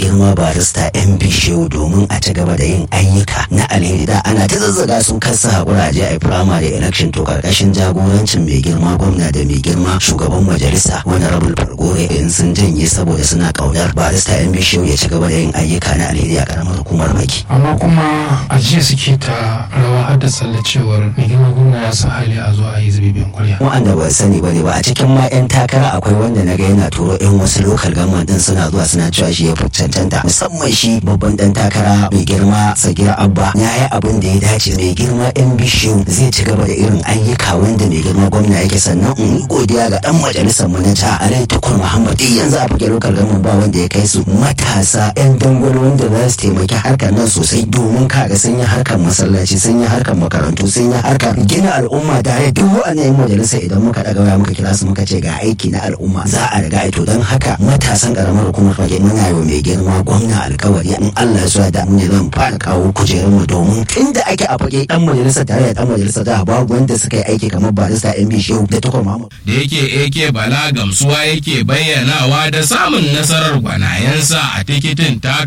girma barista yan bishiyu domin a ci gaba da yin ayyuka na alheri da ana ta zazzaga su kasa hakura je a yi primary election to karkashin jagorancin mai girma gwamna da mai girma shugaban majalisa wani rabul fargore in sun janye saboda suna kaunar barista yan bishiyu ya ci gaba da yin ayyuka na alheri a karamar hukumar maki amma kuma a jiya suke ta rawa har da tsalle cewar mai girma gwamna ya sa hali a zo a yi zubibin kwarya wa'anda ba sani ba ne ba a cikin ma 'yan takara akwai wanda na ga yana turo 'yan wasu lokal gama din suna zuwa suna cewa shi ya fi cancanta musamman shi babban dan takara mai girma sagira abba ya yi abin da ya dace mai girma 'yan bishiyu zai ci gaba da irin ayyuka wanda mai girma gwamna yake sannan in yi godiya ga dan majalisar mu na ta alai tukur muhammad duk yanzu a fage lokal gama ba wanda ya kai su matasa 'yan dangwalo wanda za su taimaki harkar nan sosai domin kaga sun yi harkar masallaci sun yi harkar makarantu sun yi harkar gina al'umma tare duk wa'annan 'yan majalisa idan muka daga waya muka kira su muka ce ga aiki na al'umma za a riga ito don haka matasan karamar hukumar fage muna yi wa mai girma gwamna alkawari in Allah ya so da mu ne zan fara kawo kujerun mu domin tunda ake a fage dan majalisa tare da dan majalisa da babu wanda suka yi aiki kamar barista MB Shehu da Tukur Muhammad da yake AK Bala gamsuwa yake bayyanawa da samun nasarar gwanayensa a tikitin ta